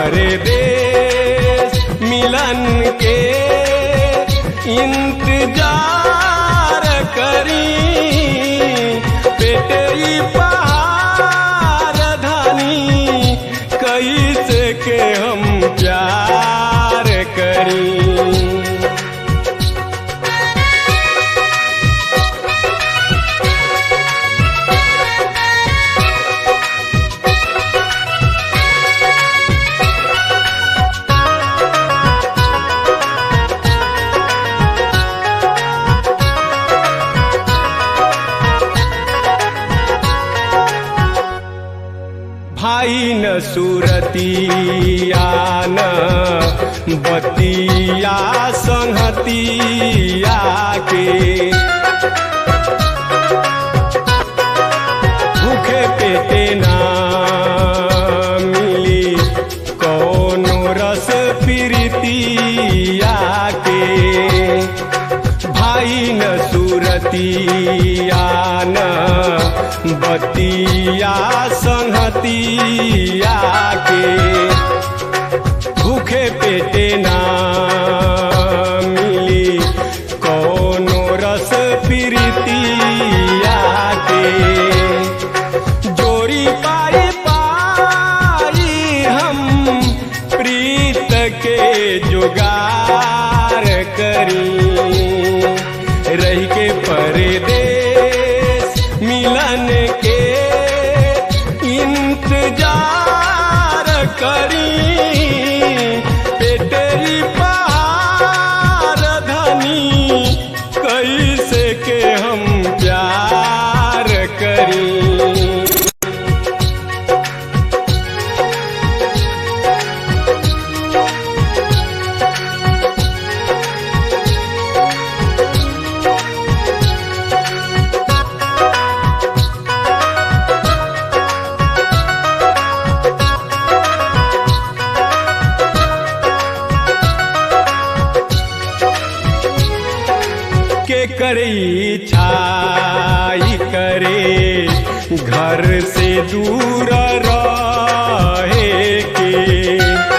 परदेश मिलन के इंतजार करी पेटरी पहाड़ धानी कैसे के हम प्यार करी भाई न सुरतिया न बतिया संहतिया के भूखे पेटे ना मिली कौनो रस प्रीतिया के भाई न सुरतिया न बतिया संहतिया के भूखे पेटे ना मिली कौनो रस प्रीतिया के जोड़ी पाई पाई हम प्रीत के जुगार करी रह के परदेश मिलन के इंतजार करी पेटरी पहाड़ धनी कैसे के हम प्यार करी के करे छाई करे घर से दूर रहे के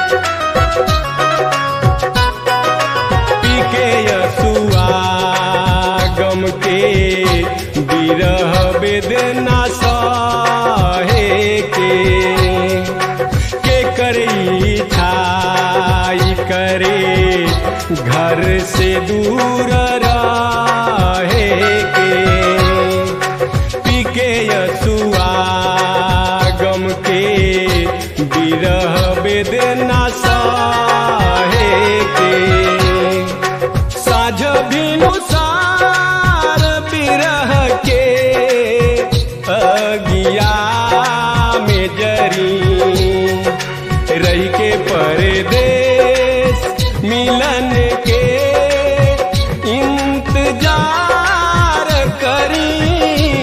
पी के यसुआ गम के बिरह वेदना सहे के के करई छाई करे घर से दूर रहे के पी के यसुआ गम के बिरह वेदना सहे के साझ भिनुसार बिरह के अगिया में जरी रही के परदेश मिलन के इंतजार करी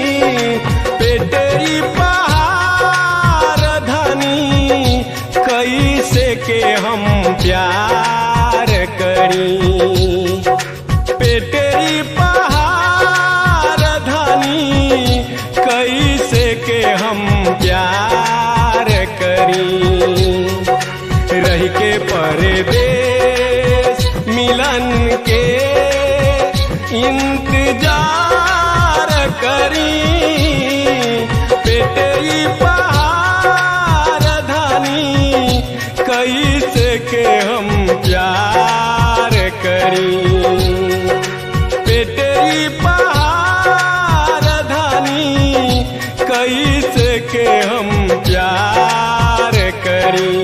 पेटरी पहाड़ धनी कैसे के हम प्यार करी पेटरी पहाड़ धनी कैसे के हम प्यार करी रह के परदेश मिलन के इंतजार करी पेटरी पहाड़ धनी कैसे के हम प्यार करी पेटरी पहाड़ धनी कैसे के हम प्यार करी